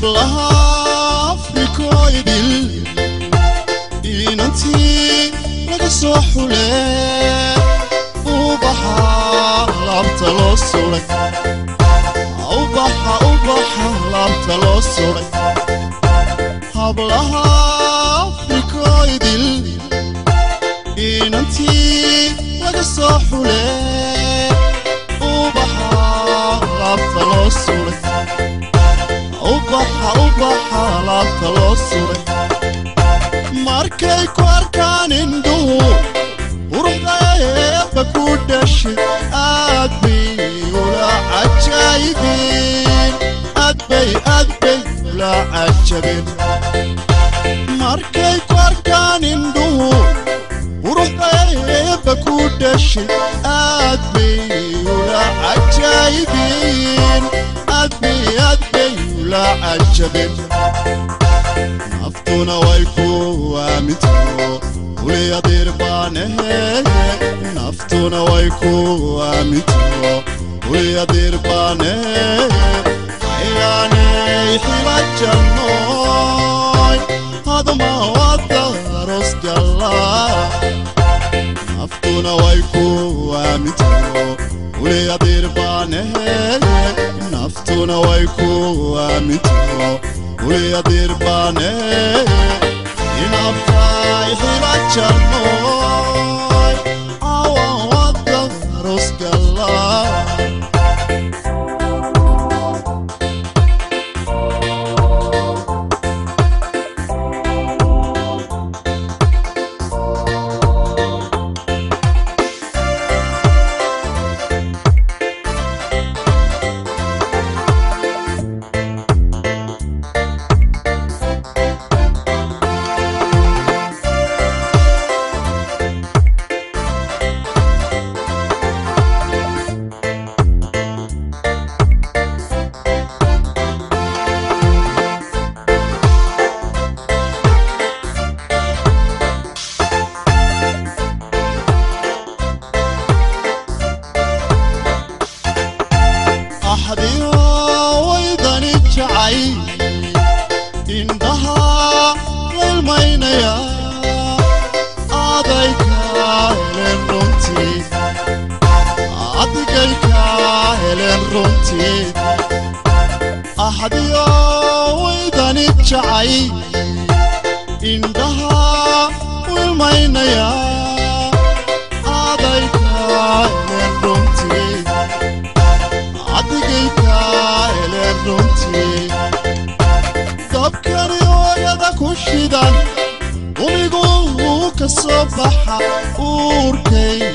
hablaha afrikoydil inantii laga soo xule ubaxa laabta loo suray ubaxa ubaxa laabta loo suray hablaha afrikoydil inantii laga soo xule ubaxa laabta loo suray ubaxa ubaxa laabta loo suray markay ku arkaan indhuhu quruxdaeeba ku dhashay aad bay ula cajaybeen aad bay aad bay ula cajabeen markay ku arkaan indhuhu quruxdaeeba ku dhashay aad bay ula cajaybeen aad bay aad bay ula cajabeen naftuna way ku aaminto uliyadir baanehe naftuna way ku aaminto uliyadir baanehe ayaanay xila jannoy hadma wadaros galla naftuna way ku aaminto uliyadir baanehe naftuna way ku aaminto uliyadir baane inabtaay xila jannoy awan wada rosgalla axdiyo waydani jacay indhaha laylmaynaya aday kaa heleen runtii adigay kaa heleen runtii axdiyo waydani jacay indhaha wilmaynaya